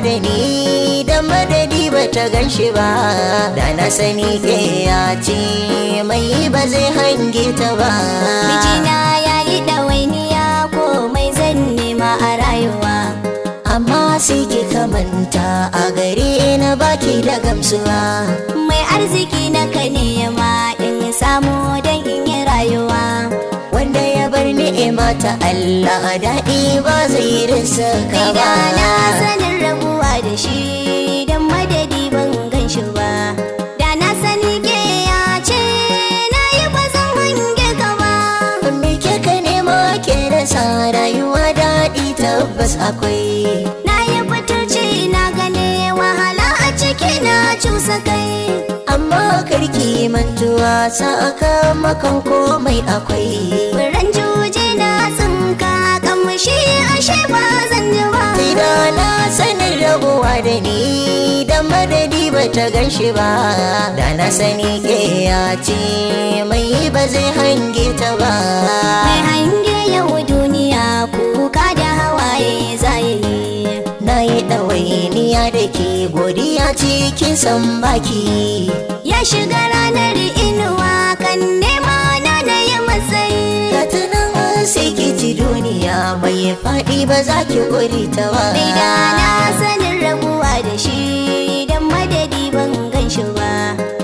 da ni da madadi ba ta gan shi ba da na sani ke ya ce mai ba zai hange ta ba Mijina ya yi ɗawainiya komai zan nema a rayuwa. amma sai ki kamanta a gare na baki da gamsuwa Mai arziki na ka nema in samu don in yi rayuwa. wanda ya bar ni'ima ta Allah daɗi ba zai rasa ka ba Gida na sanin rabuwa da shi don madadi ban gan shi ba. Da na sani ke ya ce na yi ba zan hange ka ba. me ke ka nema ke rasa rayuwa daɗi tabbas akwai Na yi fitarci na gane wahala a ciki na cusa kai. amma karki mantuwa sakamakon komai akwai Furen juji na tsinka kamshi ashe ba zan ji ba. Ina na sanin rabuwa da ni da madadi ba ta gan shi ba da na sani ke ya ce mai ba zai hange ta ba Mai hange yau duniya kuka da hawaye zai yi. na yi ɗawainiya da ke godiya cikin san baki Ya shiga ranar inuwa kan nema na na yi matsayi. Katunan sai ki ji duniya mai faɗi ba za ki guri ta ba Rida na sanin rabuwa da shi don madadi ban gan shi ba.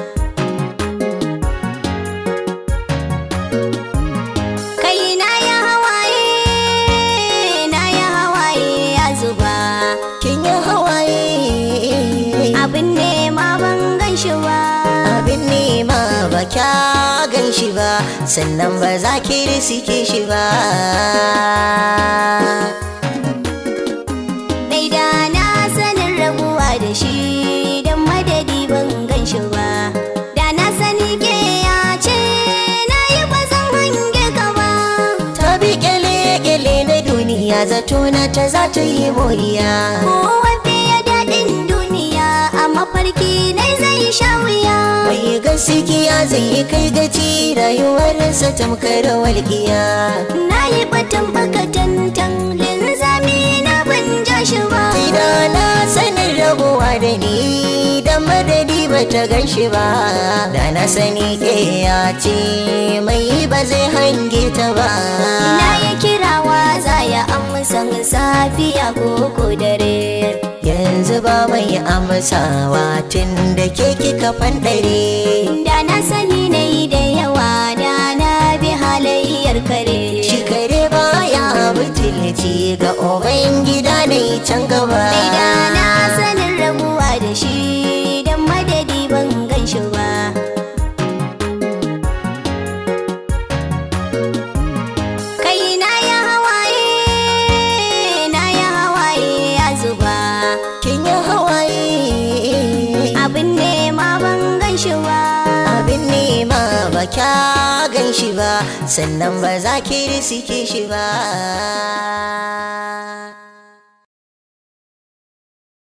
Kai na ya hawaye, na ya hawaye ya zuba. kin yi hawaye Abin nema ban gan shi ba. abin nema ba kya gan shi ba sannan ba za ki risike shi ba Rida na sanin rabuwa da shi don madadi ban gan shi ba. Da na sani ke ya ce na yi ba zan hange ka ba. ta bi kyale-kyale na duniya zato na ta za ta yi moriya Kowa fiye daɗin duniya a mafarki na zai sha wuya. mai gaskiya zai yi kai gaci rayuwarsa tamkar walƙiya Na yi batun bakatantan linzami na ban ja shi ba. Ina na sanin rabuwa da ni da madadi ba ta gan shi ba da na sani ke ya ce mai ba zai hange ta ba Na yi kirawa za ya amsa safiya ko ko dare. yanzu ba mai amsawa tun da ke kika fanɗare Da na sani na yi da yawa da na bi halayyar kare. shi kare baya butulci ga uban gida ne can gaba Da na sanin rabuwa da shi don madadi ban gan shi ba. Kai na ya hawaye, na ya hawaye ya zuba. kin yi hawaye Abin nema ban gan shi ba. abin nema ba kya gan shi ba sannan ba za ki risike shi ba